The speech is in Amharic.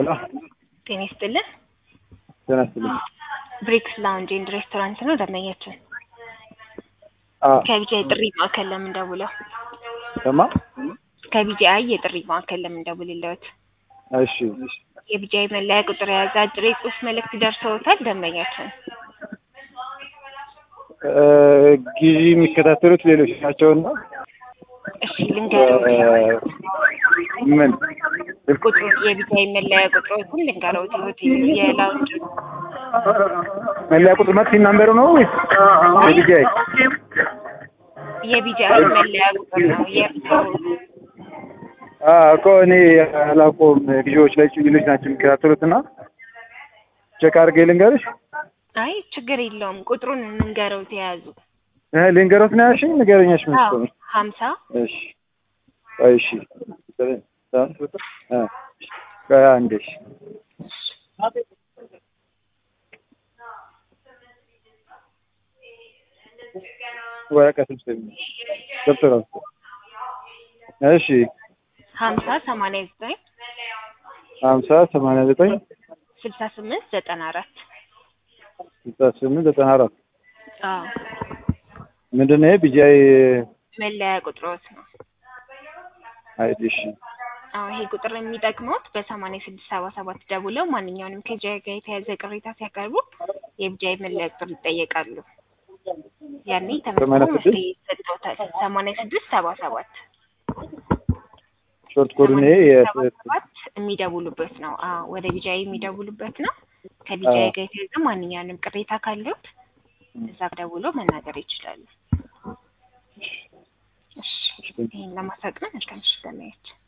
ሄሎ ጤና ይስጥልን። ጤና ይስጥልኝ። ብሬክስ ላውንጅ ኤንድ ሬስቶራንት ነው ደንበኛችን። አዎ ከቢጂአይ ጥሪ ማዕከል ለምን ደውለው? ሰማ ከቢጂአይ የጥሪ ማዕከል ለምን ደውልልዎት? እሺ የቢጂአይ መለያ ቁጥር የያዘ አጭር የጽሑፍ መልእክት ደርሰውታል ደንበኛችን? እ ጊዜ የሚከታተሉት ሌሎች ናቸውና እሺ ልንገረው ምን ቁጥሩ የቢጂአይ መለያ ቁጥሮችን ልንገረው የሆቴል የላውንጅ መለያ ቁጥር መጥፊ ናምበሩ ነው ወይስ የቢጂአይ? የቢጂአይ መለያ ቁጥር ነው የእርስዎ አዎ እኮ እኔ አላውቀውም። ልጆች ላይ ልጆች ናቸው የሚከታተሉት እና ቼክ አድርጌ ልንገርሽ። አይ ችግር የለውም ቁጥሩን እንንገረው ተያዙ እ ልንገሮት ነው ያልሽኝ? ንገረኛሽ ምን አዎ ነው? ሀምሳ እሺ ቆይ እሺ እ ቆይ አንዴ እሺ ወረቀት ስጠኝ ደብተር ውስጥ እሺ ሀምሳ ሰማንያ ዘጠኝ ሀምሳ ሰማንያ ዘጠኝ ስልሳ ስምንት ዘጠና አራት ስልሳ ስምንት ዘጠና አራት አዎ ምንድን ነው ይሄ ቢጂአይ መለያ ቁጥሮት ነው አይዲ እሺ አዎ ይሄ ቁጥር የሚጠቅመውት በሰማንያ ስድስት ሰባ ሰባት ደውለው ማንኛውንም ከጂአይ ጋር የተያዘ ቅሬታ ሲያቀርቡ የቢጂአይ መለያ ቁጥር ይጠየቃሉ። ያኔ ተመዝግቦ ሰማንያ ስድስት መፍትሄ ይሰጠዎታል። ሰማንያ ስድስት ሰባ ሰባት ሾርት ኮዱን ይሄ ሰባ ሰባት የሚደውሉበት ነው። አዎ ወደ ቢጂአይ የሚደውሉበት ነው። ከቢጂአይ ጋር የተያዘ ማንኛውንም ቅሬታ ካለዎት እዛ ደውለው መናገር ይችላሉ። እሺ ይህን ለማሳቅ ነው። መልካም ምሽት ለማየት